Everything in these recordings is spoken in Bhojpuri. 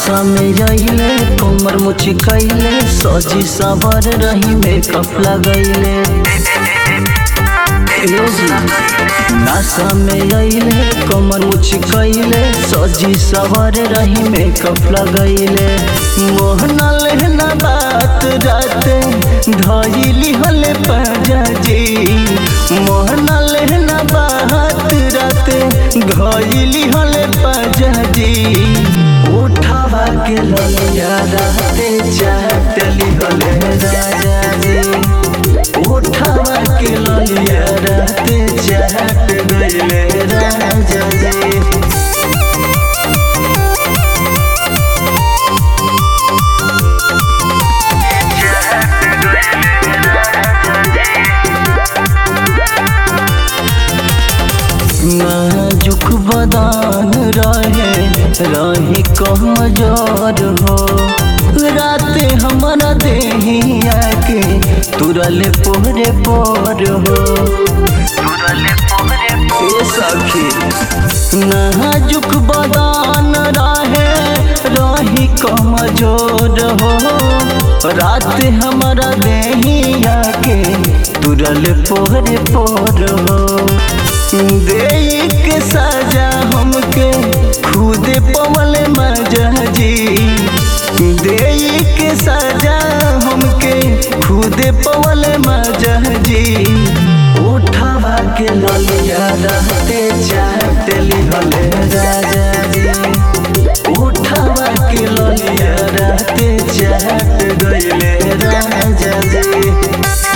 नशा में रहिले कमर मुची कैले सजी सवर रही मेकअप लगैले नशा में रहिले कमर मुची कैले सजी सवर रही मेकअप लगैले मोहना लेहना बात रात धैली हले पाजी मोहना लेहना बात रात धैली हले पाजी उठावा के ललिया रहते चाटली हले राजा जी उठावा के ललिया रहते चाट गईले राजा जी नाजुक बदान रहे रही कमजोर हो राते हमारा देहिया के तुरल पोरे पोर हो ए सखी नाजुक बदान रहे रही कमजोर हो रात हमारा देहिया के तुरल पोरे पोर हो दे के सजा हमके खुद पवल मजा जी दे के सजा हमके खुद पवल मजा जी उठावा के ललिया रहते चाटली हले राजा जी उठावा के ललिया रहते चाट गईले राजा जी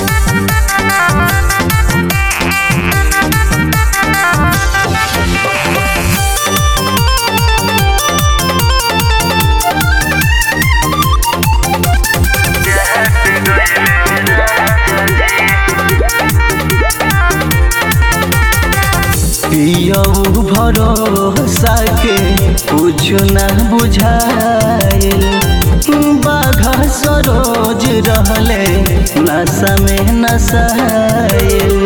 पियऊ भरोसा के कुछ न बुझाइल बाघा सरोज रहले नशा में नशाइल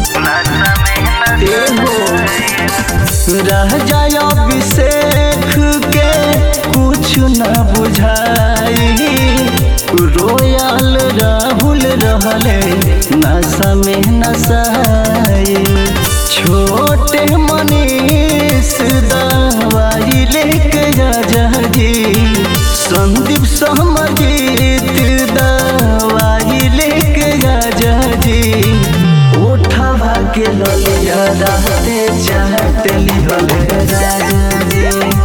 रह जाय अभिषेक के कुछ न बुझाई रोयल राहुल रहले नशा में नशाइल छोटे मनीष दवाई लेके जा जी संदीप सहमजीत दवाई लेके जा जी उठावा के ललिया रहते चाटली हले राजा जी